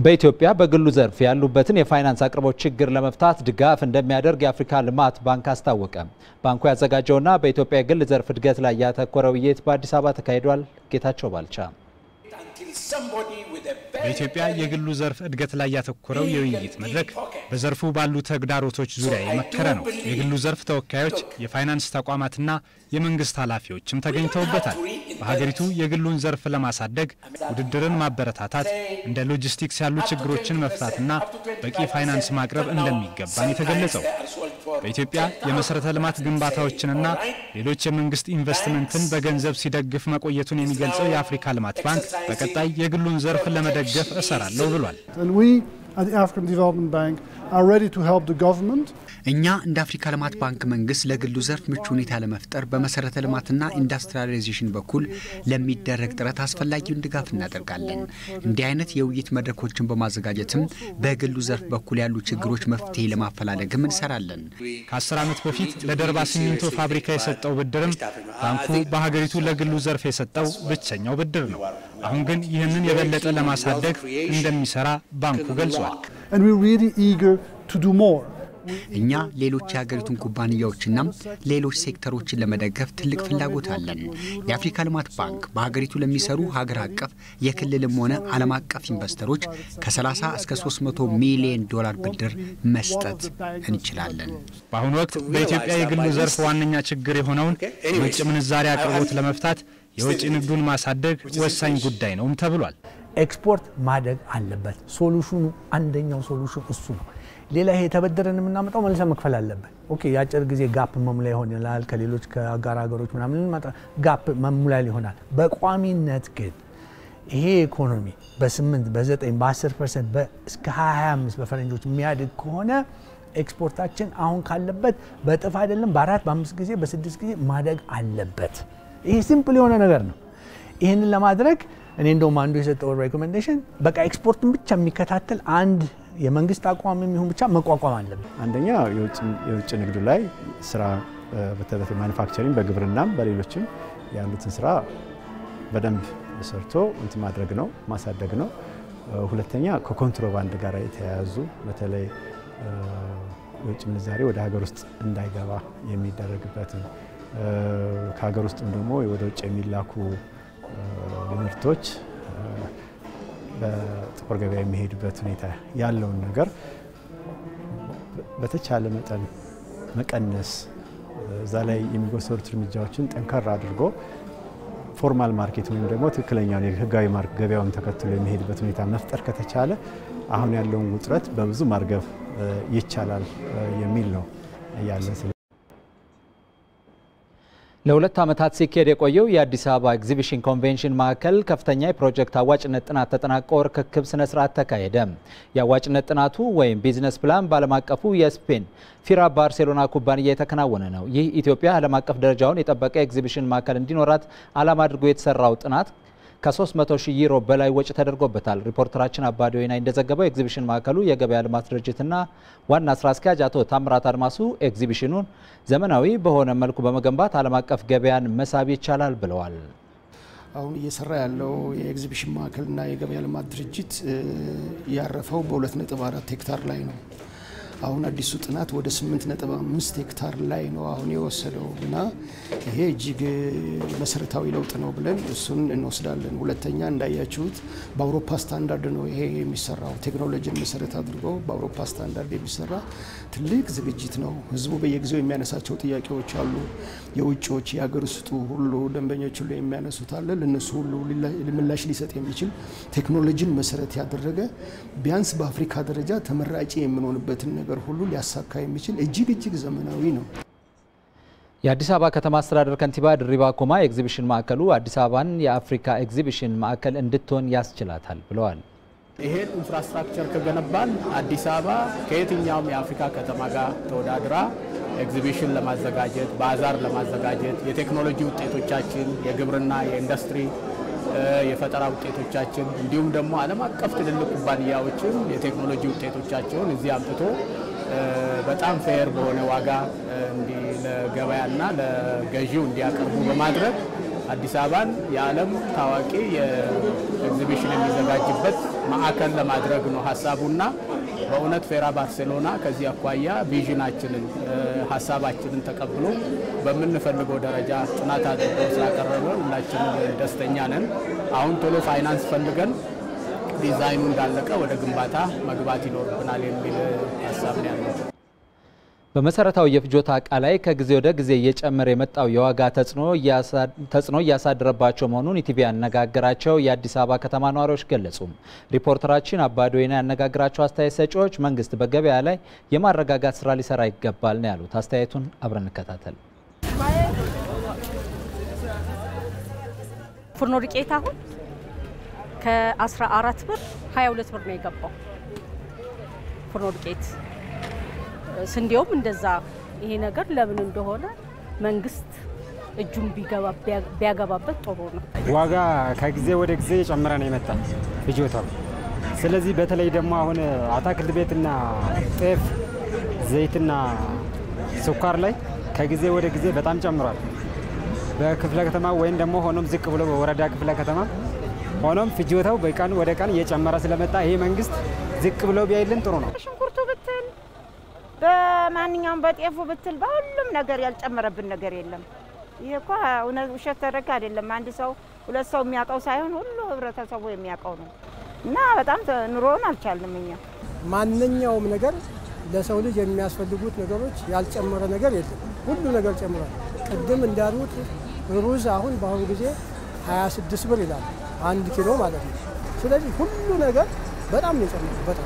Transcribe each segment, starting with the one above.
በኢትዮጵያ በግሉ ዘርፍ ያሉበትን የፋይናንስ አቅርቦት ችግር ለመፍታት ድጋፍ እንደሚያደርግ የአፍሪካ ልማት ባንክ አስታወቀ። ባንኩ ያዘጋጀውና በኢትዮጵያ የግል ዘርፍ እድገት ላይ ያተኮረ ውይይት በአዲስ አበባ ተካሂዷል። ጌታቸው ባልቻ በኢትዮጵያ የግሉ ዘርፍ እድገት ላይ ያተኮረው የውይይት መድረክ በዘርፉ ባሉ ተግዳሮቶች ዙሪያ የመከረ ነው። የግሉ ዘርፍ ተወካዮች፣ የፋይናንስ ተቋማትና የመንግስት ኃላፊዎችም ተገኝተውበታል። በሀገሪቱ የግሉን ዘርፍ ለማሳደግ ውድድርን ማበረታታት፣ እንደ ሎጂስቲክስ ያሉ ችግሮችን መፍታትና በቂ ፋይናንስ ማቅረብ እንደሚገባን የተገለጸው በኢትዮጵያ የመሰረተ ልማት ግንባታዎችንና ሌሎች የመንግስት ኢንቨስትመንትን በገንዘብ ሲደግፍ መቆየቱን የሚገልጸው የአፍሪካ ልማት ባንክ በቀጣይ የግሉን ዘርፍ ለመደገፍ እሰራለሁ ብሏል። እኛ እንደ አፍሪካ ልማት ባንክ መንግስት ለግሉ ዘርፍ ምቹ ሁኔታ ለመፍጠር በመሰረተ ልማትና ኢንዱስትሪያላይዜሽን በኩል ለሚደረግ ጥረት አስፈላጊውን ድጋፍ እናደርጋለን። እንዲህ አይነት የውይይት መድረኮችን በማዘጋጀትም በግሉ ዘርፍ በኩል ያሉ ችግሮች መፍትሄ ለማፈላለግም እንሰራለን። ከአስር ዓመት በፊት ለደርባ ሲሚንቶ ፋብሪካ የሰጠው ብድርም ባንኩ በሀገሪቱ ለግሉ ዘርፍ የሰጠው ብቸኛው ብድር ነው። አሁን ግን ይህንን የበለጠ ለማሳደግ እንደሚሰራ ባንኩ ገልጿል። እኛ ሌሎች የሀገሪቱን ኩባንያዎችና ሌሎች ሴክተሮችን ለመደገፍ ትልቅ ፍላጎት አለን። የአፍሪካ ልማት ባንክ በሀገሪቱ ለሚሰሩ ሀገር አቀፍ የክልልም ሆነ ዓለም አቀፍ ኢንቨስተሮች ከ30 እስከ 300 ሚሊዮን ዶላር ብድር መስጠት እንችላለን። በአሁኑ ወቅት በኢትዮጵያ የግሉ ዘርፍ ዋነኛ ችግር የሆነውን የውጭ ምንዛሪ አቅርቦት ለመፍታት የውጭ ንግዱን ማሳደግ ወሳኝ ጉዳይ ነውም ተብሏል። ኤክስፖርት ማደግ አለበት። ሶሉሽኑ አንደኛው ሶሉሽን እሱ ነው። ሌላ ይሄ የተበደረን የምናመጣው መልሰ መክፈል አለብን። ኦኬ የአጭር ጊዜ ጋፕ መሙላ ይሆናል። ከሌሎች ከአጋር ሀገሮች ምናምን ጋፕ መሙላ ይሆናል። በቋሚነት ግን ይሄ ኢኮኖሚ በ8 በ9 በ10 ፐርሰንት እስከ 25 በፈረንጆች የሚያድግ ከሆነ ኤክስፖርታችን አሁን ካለበት በእጥፍ አይደለም በአራት በአምስት ጊዜ በስድስት ጊዜ ማደግ አለበት። ይሄ ሲምፕል የሆነ ነገር ነው። ይህንን ለማድረግ እኔ እንደውም አንዱ የሰጠው ሬኮሜንዴሽን በቃ ኤክስፖርትን ብቻ የሚከታተል አንድ የመንግስት አቋም የሚሆን ብቻ መቋቋም አለብን። አንደኛ የውጭ ንግዱ ላይ ስራ በተለይ ማኒፋክቸሪንግ በግብርናም በሌሎችም ያሉትን ስራ በደንብ ሰርቶ እንትን ማድረግ ነው ማሳደግ ነው። ሁለተኛ ከኮንትሮባንድ ጋር የተያያዙ በተለይ የውጭ ምንዛሬ ወደ ሀገር ውስጥ እንዳይገባ የሚደረግበትን ከሀገር ውስጥም ደግሞ ወደ ውጭ የሚላኩ ምርቶች በጥቁር ገበያ የሚሄዱበት ሁኔታ ያለውን ነገር በተቻለ መጠን መቀነስ፣ እዛ ላይ የሚወሰዱት እርምጃዎችን ጠንከር አድርጎ ፎርማል ማርኬት ወይም ደግሞ ትክክለኛውን የህጋዊ ገበያውን ተከትሎ የሚሄድበት ሁኔታ መፍጠር ከተቻለ አሁን ያለውን ውጥረት በብዙ ማርገብ ይቻላል የሚል ነው ያለን። ለሁለት ዓመታት ሲካሄድ የቆየው የአዲስ አበባ ኤግዚቢሽን ኮንቬንሽን ማዕከል ከፍተኛ የፕሮጀክት አዋጭነት ጥናት ተጠናቆ ርክክብ ስነ ስርዓት ተካሄደ። የአዋጭነት ጥናቱ ወይም ቢዝነስ ፕላን በዓለም አቀፉ የስፔን ፊራ ባርሴሎና ኩባንያ የተከናወነ ነው። ይህ ኢትዮጵያ ዓለም አቀፍ ደረጃውን የጠበቀ ኤግዚቢሽን ማዕከል እንዲኖራት ዓላማ አድርጎ የተሰራው ጥናት ከ300 ሺህ ዩሮ በላይ ወጪ ተደርጎበታል። ሪፖርተራችን አባዲ ወይና እንደዘገበው ኤግዚቢሽን ማዕከሉ የገበያ ልማት ድርጅትና ዋና ስራ አስኪያጅ አቶ ታምራት አድማሱ ኤግዚቢሽኑን ዘመናዊ በሆነ መልኩ በመገንባት ዓለም አቀፍ ገበያን መሳብ ይቻላል ብለዋል። አሁን እየሰራ ያለው የኤግዚቢሽን ማዕከልና የገበያ ልማት ድርጅት ያረፈው በ2.4 ሄክታር ላይ ነው። አሁን አዲሱ ጥናት ወደ 8.5 ሄክታር ላይ ነው አሁን የወሰደው እና ይሄ እጅግ መሰረታዊ ለውጥ ነው ብለን እሱን እንወስዳለን። ሁለተኛ እንዳያችሁት በአውሮፓ ስታንዳርድ ነው ይሄ የሚሰራው። ቴክኖሎጂን መሰረት አድርጎ በአውሮፓ ስታንዳርድ የሚሰራ ትልቅ ዝግጅት ነው። ህዝቡ በየጊዜው የሚያነሳቸው ጥያቄዎች አሉ። የውጭዎች የሀገር ውስጡ ሁሉ ደንበኞች ሁሉ የሚያነሱት አለ። ለነሱ ሁሉ ምላሽ ሊሰጥ የሚችል ቴክኖሎጂን መሰረት ያደረገ ቢያንስ በአፍሪካ ደረጃ ተመራጭ የምንሆንበትን ነገር ሁሉ ሊያሳካ የሚችል እጅግ እጅግ ዘመናዊ ነው። የአዲስ አበባ ከተማ አስተዳደር ከንቲባ ድሪባ ኩማ የኤግዚቢሽን ማዕከሉ አዲስ አበባን የአፍሪካ ኤግዚቢሽን ማዕከል እንድትሆን ያስችላታል ብለዋል። ይሄን ኢንፍራስትራክቸር ከገነባን አዲስ አበባ ከየትኛውም የአፍሪካ ከተማ ጋር ተወዳድራ ኤግዚቢሽን ለማዘጋጀት ባዛር ለማዘጋጀት የቴክኖሎጂ ውጤቶቻችን፣ የግብርና፣ የኢንዱስትሪ የፈጠራ ውጤቶቻችን እንዲሁም ደግሞ ዓለም አቀፍ ትልልቅ ኩባንያዎችም የቴክኖሎጂ ውጤቶቻቸውን እዚህ አምጥቶ በጣም ፌር በሆነ ዋጋ ለገበያና ለገዢው እንዲያቀርቡ በማድረግ አዲስ አበባን የዓለም ታዋቂ የኤግዚቢሽን ኤግዚቢሽን የሚዘጋጅበት ማዕከል ለማድረግ ነው ሀሳቡና በእውነት ፌራ ባርሴሎና ከዚህ አኳያ ቪዥናችንን ሀሳባችንን ተቀብሎ በምንፈልገው ደረጃ ጥናት አድርጎ ስላቀረበ ሁላችንም ደስተኛ ነን። አሁን ቶሎ ፋይናንስ ፈልገን ዲዛይኑ እንዳለቀ ወደ ግንባታ መግባት ይኖርብናል የሚል ሀሳብ ነው ያለው። በመሰረታዊ የፍጆታ እቃ ላይ ከጊዜ ወደ ጊዜ እየጨመረ የመጣው የዋጋ ተጽዕኖ እያሳደረባቸው መሆኑን ኢቲቪ ያነጋገራቸው የአዲስ አበባ ከተማ ነዋሪዎች ገለጹ። ሪፖርተራችን አባዶይና ያነጋገራቸው አስተያየት ሰጪዎች መንግስት በገበያ ላይ የማረጋጋት ስራ ሊሰራ ይገባል ነው ያሉት። አስተያየቱን አብረን እንከታተል። ፉርኖ ዱቄት አሁን ከ14 ብር 22 ብር ነው የገባው ፉርኖ ዱቄት ስንዴውም እንደዛ። ይሄ ነገር ለምን እንደሆነ መንግስት እጁን ቢያገባበት ጥሩ ነው። ዋጋ ከጊዜ ወደ ጊዜ የጨመረ ነው የመጣ ፍጆታው። ስለዚህ በተለይ ደግሞ አሁን አታክልት ቤትና ጤፍ፣ ዘይትና ስኳር ላይ ከጊዜ ወደ ጊዜ በጣም ጨምሯል። በክፍለ ከተማ ወይም ደግሞ ሆኖም ዝቅ ብሎ በወረዳ ክፍለ ከተማ ሆኖም ፍጆታው በቀን ወደ ቀን እየጨመረ ስለመጣ ይሄ መንግስት ዝቅ ብሎ ቢያይልን ጥሩ ነው። ሽንኩርቱ ብትል በማንኛውም በጤፉ ብትል በሁሉም ነገር ያልጨመረብን ነገር የለም። ይሄ እኮ እውነት ውሸት ተረካ አይደለም። አንድ ሰው ሁለት ሰው የሚያውቀው ሳይሆን ሁሉ ህብረተሰቡ የሚያውቀው ነው እና በጣም ኑሮውን አልቻልንም እኛ። ማንኛውም ነገር ለሰው ልጅ የሚያስፈልጉት ነገሮች ያልጨመረ ነገር የለም። ሁሉ ነገር ጨምሯል። ቅድም እንዳሉት ሩዝ አሁን በአሁኑ ጊዜ 26 ብር ይላል አንድ ኪሎ ማለት ነው። ስለዚህ ሁሉ ነገር በጣም ነው የጨመረው በጣም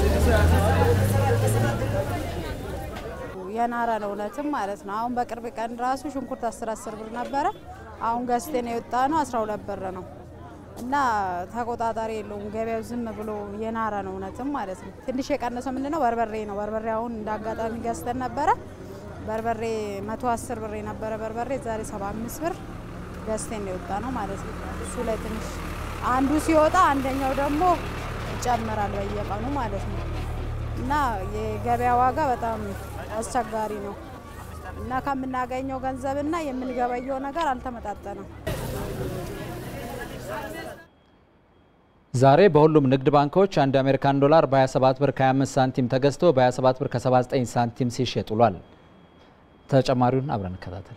የናረ ነው እውነትም ማለት ነው። አሁን በቅርብ ቀን ራሱ ሽንኩርት አስር አስር ብር ነበረ። አሁን ገዝተን የወጣ ነው አስራ ሁለት ብር ነው እና ተቆጣጣሪ የለውም ገበያው ዝም ብሎ የናረ ነው እውነትም ማለት ነው። ትንሽ የቀነሰው ምንድነው በርበሬ ነው። በርበሬ አሁን እንደ አጋጣሚ ገዝተን ነበረ። በርበሬ መቶ አስር ብር የነበረ በርበሬ ዛሬ ሰባ አምስት ብር ገዝተን የወጣ ነው ማለት ነው። እሱ ላይ ትንሽ አንዱ ሲወጣ አንደኛው ደግሞ ይጨምራል በየቀኑ ማለት ነው እና የገበያ ዋጋ በጣም አስቸጋሪ ነው እና ከምናገኘው ገንዘብና የምንገበየው ነገር አልተመጣጠነም። ዛሬ በሁሉም ንግድ ባንኮች አንድ የአሜሪካን ዶላር በ27 ብር ከ25 ሳንቲም ተገዝቶ በ27 ብር ከ79 ሳንቲም ሲሸጥ ውሏል። ተጨማሪውን አብረን እንከታተል።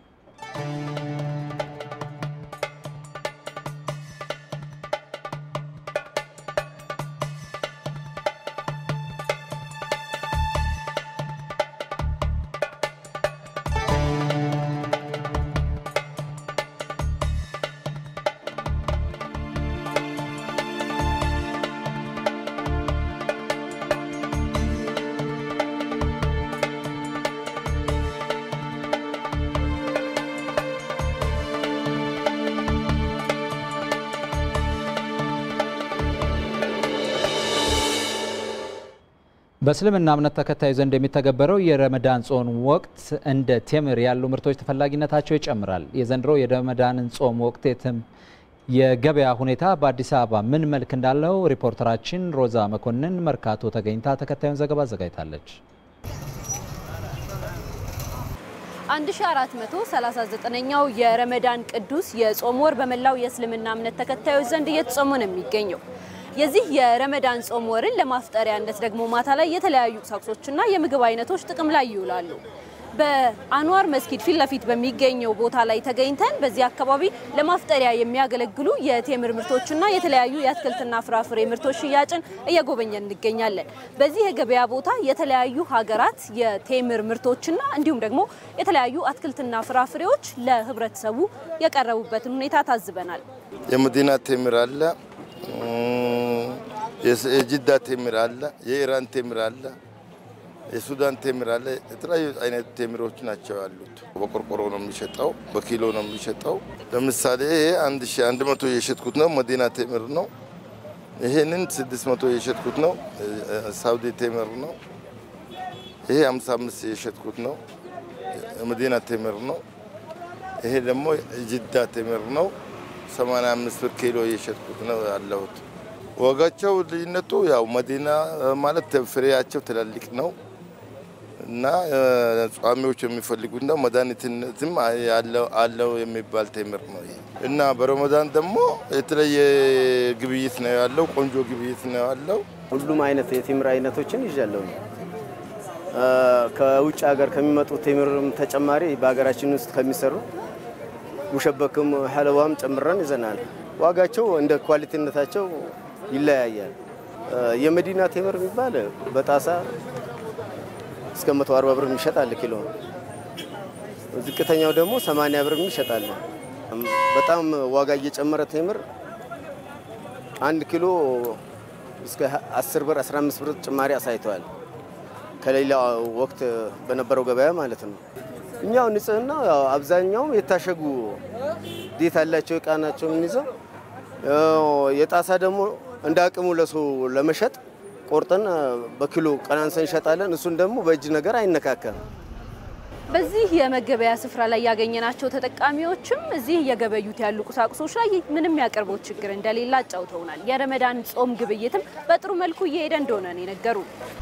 በእስልምና እምነት ተከታዩ ዘንድ የሚተገበረው የረመዳን ጾም ወቅት እንደ ቴምር ያሉ ምርቶች ተፈላጊነታቸው ይጨምራል። የዘንድሮ የረመዳንን ጾም ወቅት የትም የገበያ ሁኔታ በአዲስ አበባ ምን መልክ እንዳለው ሪፖርተራችን ሮዛ መኮንን መርካቶ ተገኝታ ተከታዩን ዘገባ አዘጋጅታለች። 1439ኛው የረመዳን ቅዱስ የጾም ወር በመላው የእስልምና እምነት ተከታዮች ዘንድ እየተጾመ ነው የሚገኘው። የዚህ የረመዳን ጾም ወርን ለማፍጠሪያነት ደግሞ ማታ ላይ የተለያዩ ቁሳቁሶችና የምግብ አይነቶች ጥቅም ላይ ይውላሉ። በአንዋር መስጊድ ፊት ለፊት በሚገኘው ቦታ ላይ ተገኝተን በዚህ አካባቢ ለማፍጠሪያ የሚያገለግሉ የቴምር ምርቶችና የተለያዩ የአትክልትና ፍራፍሬ ምርቶች ሽያጭን እየጎበኘን እንገኛለን። በዚህ የገበያ ቦታ የተለያዩ ሀገራት የቴምር ምርቶችና እንዲሁም ደግሞ የተለያዩ አትክልትና ፍራፍሬዎች ለህብረተሰቡ የቀረቡበትን ሁኔታ ታዝበናል። የመዲና ቴምር አለ፣ የጅዳ ቴምር አለ፣ የኢራን ቴምር አለ የሱዳን ቴምር አለ። የተለያዩ አይነት ቴምሮች ናቸው ያሉት። በቆርቆሮ ነው የሚሸጠው፣ በኪሎ ነው የሚሸጠው። ለምሳሌ ይሄ አንድ ሺ አንድ መቶ የሸጥኩት ነው መዲና ቴምር ነው። ይሄንን ስድስት መቶ የሸጥኩት ነው ሳውዲ ቴምር ነው። ይሄ ሀምሳ አምስት የሸጥኩት ነው መዲና ቴምር ነው። ይሄ ደግሞ ጅዳ ቴምር ነው። ሰማንያ አምስት ብር ኪሎ የሸጥኩት ነው ያለሁት። ዋጋቸው ልዩነቱ ያው መዲና ማለት ፍሬያቸው ትላልቅ ነው እና ጿሚዎች የሚፈልጉ እንደ መድኃኒትነትም አለው የሚባል ቴምር ነው እና በረመዳን ደግሞ የተለየ ግብይት ነው ያለው። ቆንጆ ግብይት ነው ያለው። ሁሉም አይነት የቴምር አይነቶችን ይዣለሁ። ከውጭ ሀገር ከሚመጡ ቴምርም ተጨማሪ በሀገራችን ውስጥ ከሚሰሩ ሙሸበክም ሐለዋም ጨምረን ይዘናል። ዋጋቸው እንደ ኳሊቲነታቸው ይለያያል። የመዲና ቴምር የሚባል በጣሳ እስከ 140 ብር ይሸጣል ኪሎ። ዝቅተኛው ደግሞ 80 ብር ይሸጣል። በጣም ዋጋ እየጨመረ ቴምር አንድ ኪሎ እስከ 10 ብር 15 ብር ጭማሪ አሳይተዋል። ከሌላ ወቅት በነበረው ገበያ ማለት ነው። እኛው ንጽህና አብዛኛውም የታሸጉ ዴት ያላቸው እቃ ናቸው የምንይዘው። የጣሳ ደግሞ እንደ አቅሙ ለሰው ለመሸጥ ቆርጠን በኪሎ ቀናንሰን እንሸጣለን። እሱን ደግሞ በእጅ ነገር አይነካከም። በዚህ የመገበያ ስፍራ ላይ ያገኘናቸው ተጠቃሚዎችም እዚህ እየገበዩት ያሉ ቁሳቁሶች ላይ ምንም ያቅርቦት ችግር እንደሌለ አጫውተውናል። የረመዳን ጾም ግብይትም በጥሩ መልኩ እየሄደ እንደሆነ ነው የነገሩ።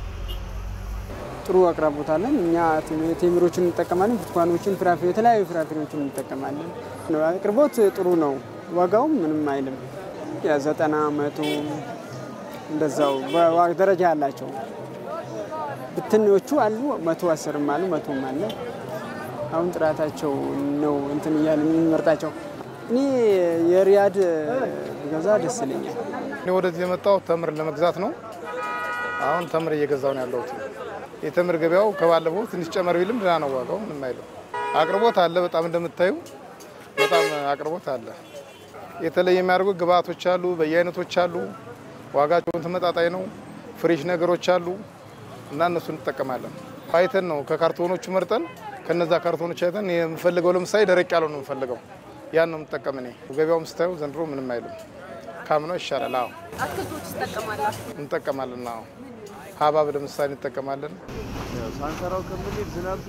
ጥሩ አቅራቦት አለን። እኛ ቴምሮችን እንጠቀማለን፣ ብርቱካኖችን፣ ፍራፍሬ የተለያዩ ፍራፍሬዎችን እንጠቀማለን። አቅርቦት ጥሩ ነው። ዋጋውም ምንም አይልም። የዘጠና መቶ እንደዛው በዋጋ ደረጃ ያላቸው ብትኖቹ አሉ፣ መቶ አስርም አሉ፣ መቶም አለ። አሁን ጥራታቸው ነው እንትን እያለ የምንመርጣቸው። እኔ የሪያድ ገዛ ደስ ይለኛል። እኔ ወደዚህ የመጣው ተምር ለመግዛት ነው። አሁን ተምር እየገዛው ነው ያለሁት። የተምር ገበያው ከባለፈው ትንሽ ጨመር ቢልም ደህና ነው። ዋጋው ምንም አይልም። አቅርቦት አለ። በጣም እንደምታዩ በጣም አቅርቦት አለ። የተለየ የሚያደርጉ ግብአቶች አሉ፣ በየአይነቶች አሉ። ዋጋቸውን ተመጣጣኝ ነው። ፍሬሽ ነገሮች አሉ እና እነሱ እንጠቀማለን። አይተን ነው ከካርቶኖቹ መርጠን ከነዛ ካርቶኖች አይተን የምፈልገው ለምሳሌ ደረቅ ያለው ነው የምፈልገው ያን ነው የምጠቀም እኔ። ገበያውም ስታዩ ዘንድሮ ምንም አይልም፣ ካምናው ይሻላል። አዎ አትክልቶች ትጠቀማላችሁ? እንጠቀማለን። አዎ ሀባብ ለምሳሌ እንጠቀማለን። ሳንሰራው ከምንሄድ ዝናብ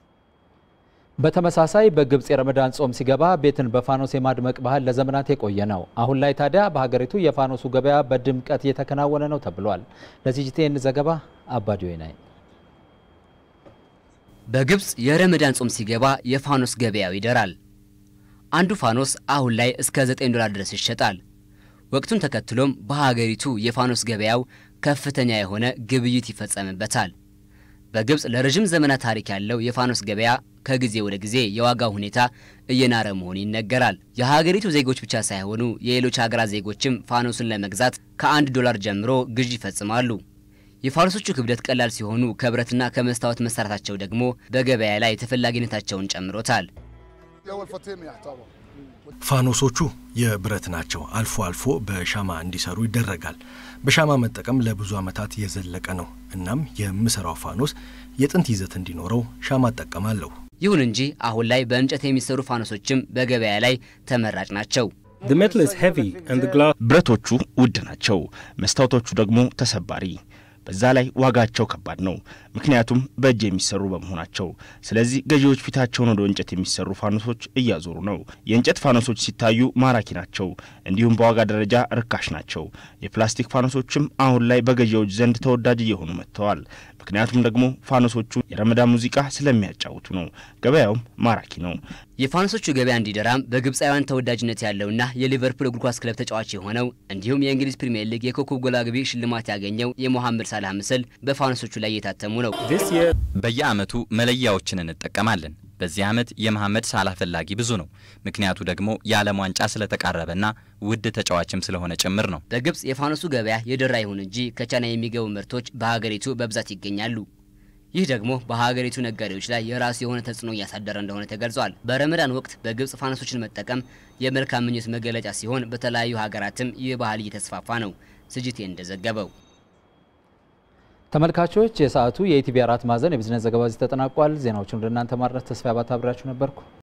በተመሳሳይ በግብጽ የረመዳን ጾም ሲገባ ቤትን በፋኖስ የማድመቅ ባህል ለዘመናት የቆየ ነው። አሁን ላይ ታዲያ በሀገሪቱ የፋኖሱ ገበያ በድምቀት እየተከናወነ ነው ተብሏል። ለሲጂቲኤን ዘገባ አባዲዮ ናይ በግብጽ የረመዳን ጾም ሲገባ የፋኖስ ገበያው ይደራል። አንዱ ፋኖስ አሁን ላይ እስከ 9 ዶላር ድረስ ይሸጣል። ወቅቱን ተከትሎም በሀገሪቱ የፋኖስ ገበያው ከፍተኛ የሆነ ግብይት ይፈጸምበታል። በግብጽ ለረዥም ዘመናት ታሪክ ያለው የፋኖስ ገበያ ከጊዜ ወደ ጊዜ የዋጋው ሁኔታ እየናረ መሆኑ ይነገራል። የሀገሪቱ ዜጎች ብቻ ሳይሆኑ የሌሎች ሀገራት ዜጎችም ፋኖስን ለመግዛት ከአንድ ዶላር ጀምሮ ግዥ ይፈጽማሉ። የፋኖሶቹ ክብደት ቀላል ሲሆኑ ከብረትና ከመስታወት መሰራታቸው ደግሞ በገበያ ላይ ተፈላጊነታቸውን ጨምሮታል። ፋኖሶቹ የብረት ናቸው። አልፎ አልፎ በሻማ እንዲሰሩ ይደረጋል። በሻማ መጠቀም ለብዙ ዓመታት የዘለቀ ነው። እናም የምሰራው ፋኖስ የጥንት ይዘት እንዲኖረው ሻማ እጠቀማለሁ። ይሁን እንጂ አሁን ላይ በእንጨት የሚሰሩ ፋኖሶችም በገበያ ላይ ተመራጭ ናቸው። ብረቶቹ ውድ ናቸው፣ መስታወቶቹ ደግሞ ተሰባሪ። በዛ ላይ ዋጋቸው ከባድ ነው፣ ምክንያቱም በእጅ የሚሰሩ በመሆናቸው። ስለዚህ ገዢዎች ፊታቸውን ወደ እንጨት የሚሰሩ ፋኖሶች እያዞሩ ነው። የእንጨት ፋኖሶች ሲታዩ ማራኪ ናቸው፣ እንዲሁም በዋጋ ደረጃ ርካሽ ናቸው። የፕላስቲክ ፋኖሶችም አሁን ላይ በገዢዎች ዘንድ ተወዳጅ እየሆኑ መጥተዋል። ምክንያቱም ደግሞ ፋኖሶቹ የረመዳን ሙዚቃ ስለሚያጫውቱ ነው። ገበያውም ማራኪ ነው። የፋኖሶቹ ገበያ እንዲደራም በግብፃውያን ተወዳጅነት ያለውና የሊቨርፑል እግር ኳስ ክለብ ተጫዋች የሆነው እንዲሁም የእንግሊዝ ፕሪምየር ሊግ የኮከብ ጎል አግቢ ሽልማት ያገኘው የሞሐመድ ሳላህ ምስል በፋኖሶቹ ላይ እየታተሙ ነው። በየዓመቱ መለያዎችን እንጠቀማለን። በዚህ ዓመት የመሐመድ ሳላህ ፈላጊ ብዙ ነው። ምክንያቱ ደግሞ የዓለም ዋንጫ ስለተቃረበና ውድ ተጫዋችም ስለሆነ ጭምር ነው። በግብፅ የፋኖሱ ገበያ የደራ ይሁን እንጂ ከቻይና የሚገቡ ምርቶች በሀገሪቱ በብዛት ይገኛሉ። ይህ ደግሞ በሀገሪቱ ነጋዴዎች ላይ የራሱ የሆነ ተጽዕኖ እያሳደረ እንደሆነ ተገልጿል። በረመዳን ወቅት በግብፅ ፋኖሶችን መጠቀም የመልካም ምኞት መገለጫ ሲሆን በተለያዩ ሀገራትም ይህ ባህል እየተስፋፋ ነው። ስጅቴ እንደዘገበው ተመልካቾች የሰዓቱ የኢቲቪ አራት ማዕዘን የቢዝነስ ዘገባ እዚህ ተጠናቋል። ዜናዎቹን ወደ እናንተ ማድረስ ተስፋ ያባት አብሬያችሁ ነበርኩ።